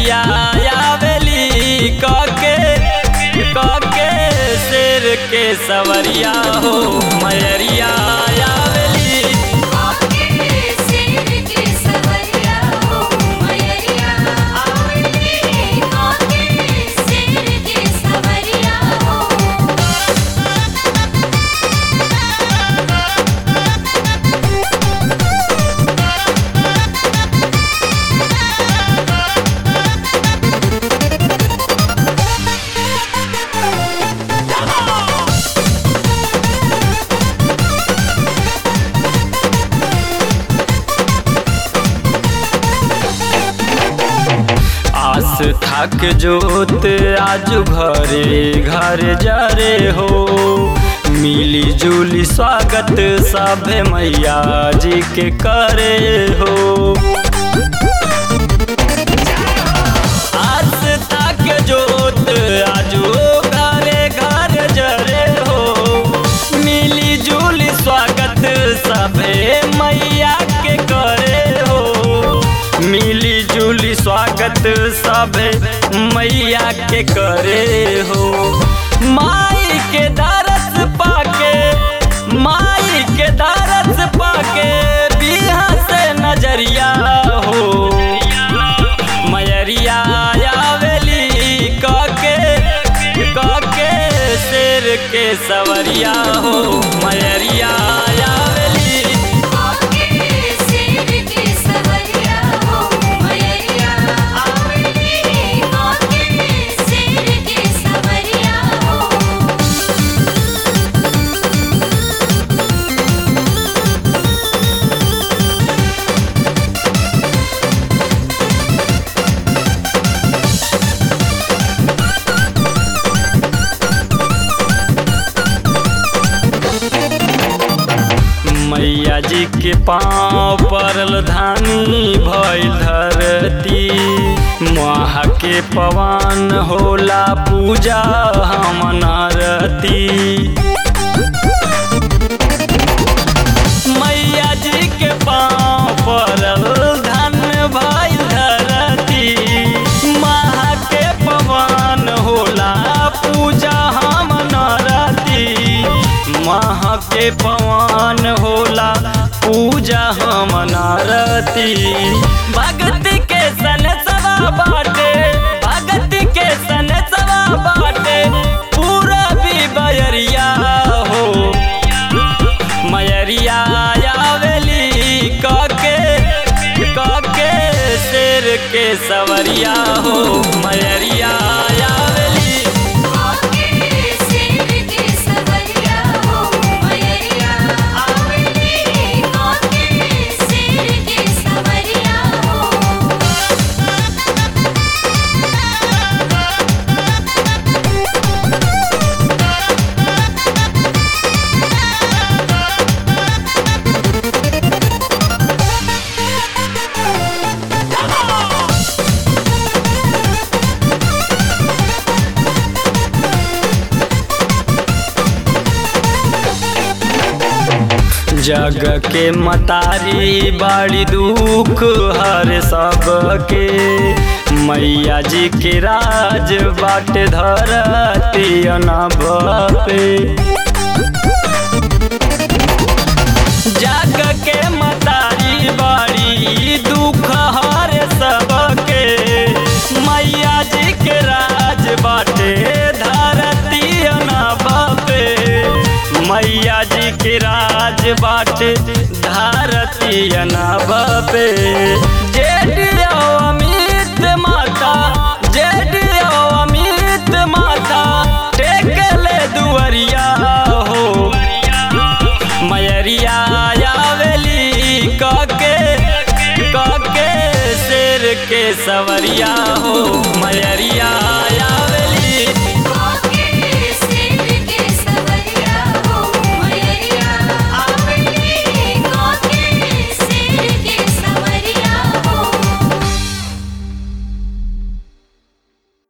मयरिया आवेली कके कके शेर के सवरिया हो मयरिया आवेली आके शेर के सवरिया हो मयरिया आवेली आके शेर के सवरिया हो आस थक जोत आजू घरे घर जरे हो मिली जुली स्वागत सभे मैया जी के करे हो आस तक जोत आजू घरे घर जरे हो मिली जुली स्वागत सभे मैया के करे हो मिली जुली स्वागत सभे मैया के करे हो माई के दरस पाके माई के दरस पाके बिहा से नजरिया हो मयरिया आवेली कके कके शेर के सवरिया हो मयरिया आवेली आके शेर के सवरिया हो मयरिया आवेली आके शेर के सवरिया हो मैया जी के पाँव परल धानी भइल धरती महा के पवन होला पूजा हम नरती मैया जी के पाँव परल धन भइल धरती महा के पवन होला पूजा हम नरती महा के पवन होला पूजा हम नरती भक्ति के सन सवा बाटे भक्ति के सन सवा बाटे पूरा भी बयरिया हो मयरिया आवेली कके कके शेर के सवरिया हो मयरिया आवेली आके शेर के सवरिया हो मयरिया आवेली आके शेर के सवरिया हो जग के मतारी बड़ी दुख हर सबके मैया जी के राज बाट धरती अनभ पे जग के मतारी बड़ी दुख हर सबके मैया जी के राज बाटे धरती अनभ पे मैया जी के राज बाटे धरती अनभ पे जेठ अमित माता जेठ अमित माता टेकले दुअरिया हो मयरिया आवेली कके कके शेर के सवरिया हो